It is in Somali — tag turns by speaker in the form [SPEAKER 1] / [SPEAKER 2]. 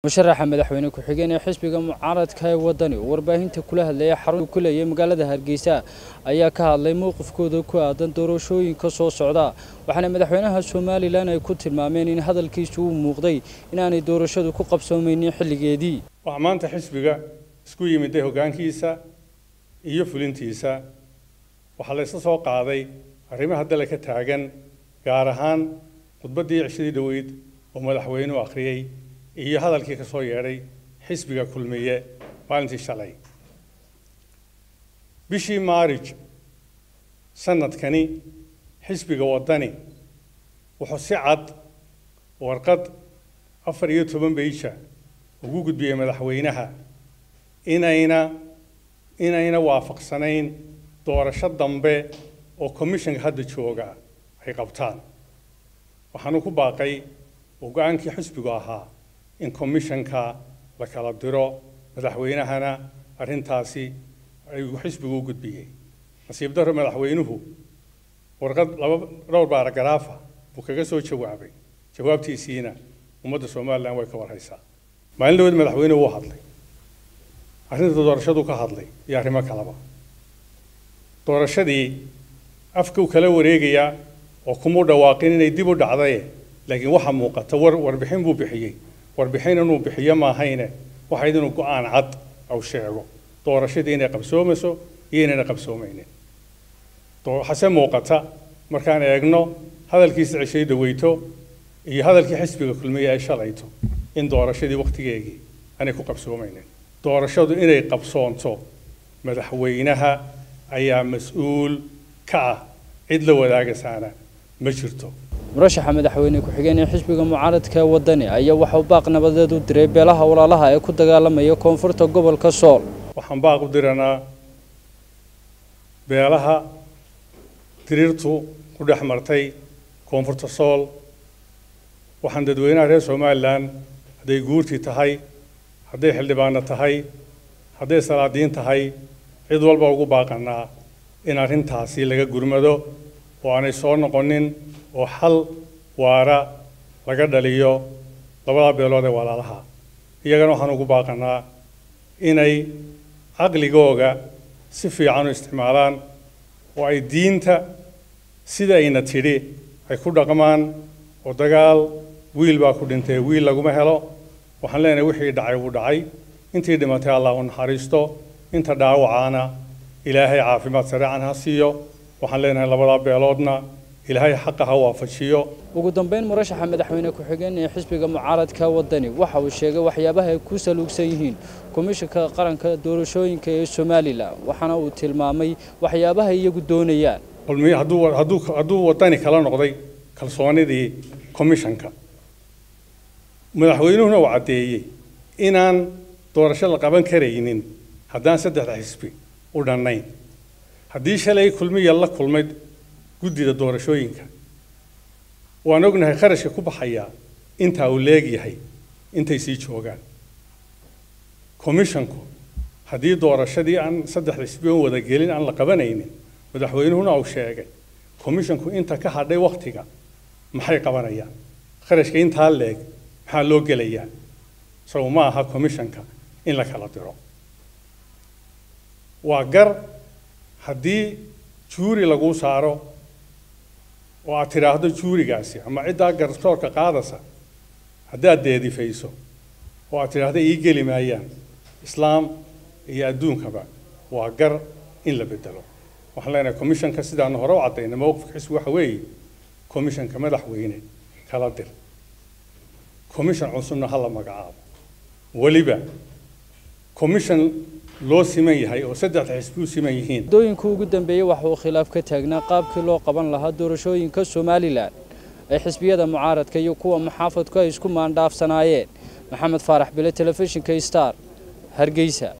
[SPEAKER 1] musharaxa madaxweyne ku-xigeen ee xisbiga mucaaradka ee wadani oo warbaahinta kula hadlaya xarun ku leeyay magaalada hargeysa ayaa ka hadlay mowqifkooda ku aadan doorashooyinka soo socda waxaana madaxweynaha somalilan ay ku tilmaameen in hadalkiisu uu muuqday inaanay doorashadu ku qabsoomaynin xilligeedii
[SPEAKER 2] waxaa maanta xisbiga isku yimiday hoggaankiisa iyo fulintiisa waxaa la isla soo qaaday arrimaha dale ka taagan gaar ahaan khudbaddii cishadii dhoweyd oo madaxweynuhu akhriyey iyo hadalkii ka soo yeedhay xisbiga kulmiye maalintii shalay bishii maarij sanadkani xisbiga waddani wuxuu si cad warqad afar iyo toban beysha ugu gudbiyey madaxweynaha inayna inayna waafaqsanayn doorasho dambe oo commissionka hadda jooga ay qabtaan waxaanu ku baaqay oo go-aankii xisbigu ahaa in commissionka la kala diro madaxweynahana arrintaasi ayuu xisbigu u gudbiyey nasiib darro madaxweynuhu warqad laba dhowr baaragaraafa buu kaga soo jawaabay jawaabtiisiina ummadda somalilan way ka warhaysaa maalin dhaweed madaxweynuhu wuu hadlay arrinta doorashadu ka hadlay iyo arrimo kaleba doorashadii afkuu kala wareegayaa oo kumuu dhawaaqin inay dib u dhacdaye laakiin waxaa muuqata war warbixin buu bixiyey warbixin inuu bixiyo maahayne waxayd inuu go-aan cad au sheego doorashadii inay qabsoomayso iyo inayna qabsoomaynin hase muuqata markaan eegno hadalkiisa ceshay dhaweyto iyo hadalkii xisbiga kulmiye ay shalayto in doorashadii wakhtigeegii aanay ku qabsoomaynin doorashadu inay qabsoonto madaxweynaha ayaa mas-uul ka ah cid la wadaagasaana ma jirto
[SPEAKER 1] murashaxa madaxweyne ku-xigeen ee xisbiga mucaaradka ee wadani ayaa waxauu baaq nabadeed u diray beelaha walaalaha ee ku dagaalamaya koonfurta gobolka sool
[SPEAKER 2] waxaan baaq u diranaa beelaha diriirtu ku dhex martay koonfurta sool waxaan dadweynaha reer somalilan hadday guurtii tahay hadday xildhibaano tahay hadday salaadiin tahay cid walba ugu baaqanaa in arrintaasi laga gurmado oo aanay soo noqonin oo xal waara laga dhaliyo labada beelood ee walaalaha iyagana waxaan ugu baaqanaa inay caqligooga si fiican u isticmaalaan oo ay diinta sida ayna tidhi ay ku dhaqmaan oo dagaal wiil baa ku dhintay wiil laguma helo waxaan leenahay wixii dhacay wuu dhacay intii dhimatay allah u naxariisto inta dhaawacaana ilaahay caafimaad sareecan ha siiyo waxaan leenahay labadaa beeloodna ilaahay xaqa ha waafajiyo
[SPEAKER 1] ugu dambeyn murashaxa madaxweyne ku-xigeen ee xisbiga mucaaradka wadani waxa uu sheegay waxyaabaha ay ku saluugsan yihiin komishanka qaranka doorashooyinka ee somalilan waxaana uu tilmaamay waxyaabaha iyagu doonayaan
[SPEAKER 2] kulmiye hadduu hadduu hadduu wadani kala noqday kalsoonidii commissionka madaxweynuhuna uu caddeeyey inaan doorasho la qaban karaynin haddaan saddexda xisbi u dhannayn haddii shalay kulmiya la kulmay guddida doorashooyinka waan ognahay kharashka ku baxayaa intaa uu leegyahay intay sii joogaan commissionku haddii doorashadii aan saddexda xisbi oon wadagelin aan la qabanaynin madaxweynuhuna uu sheegay commissionku inta ka hadhay wakhtiga maxay qabanayaan kharashka intaa leeg maxaa loo gelayaa isagu ma aha commissionka in la kala diro waa gar haddii juuri laguu saaro oo aad tidhaahdo juurigaasi ama ciddaa garsoorka qaadasa haddaad deedifayso oo aad tidhaahdo ii geli maayaan islaam iyo adduunkaba waa gar in la bedelo waxaan leenahay commissionka sidaanu hore u caddayna mowqifka xisbi waxa weeye commissionka madaxweyne kala dir commission cusubna ha la magacaabo weliba commission loo siman yahay oo saddexda xisbi u siman yihiin
[SPEAKER 1] muddooyinka ugu dambeeyey waxa uu khilaaf ka taagnaa qaabkii loo qaban lahaa doorashooyinka somalilan ay xisbiyada mucaaradka iyo kuwa muxaafadku ay isku maandhaafsanaayeen maxamed faarax bile telefishinka star hargeysa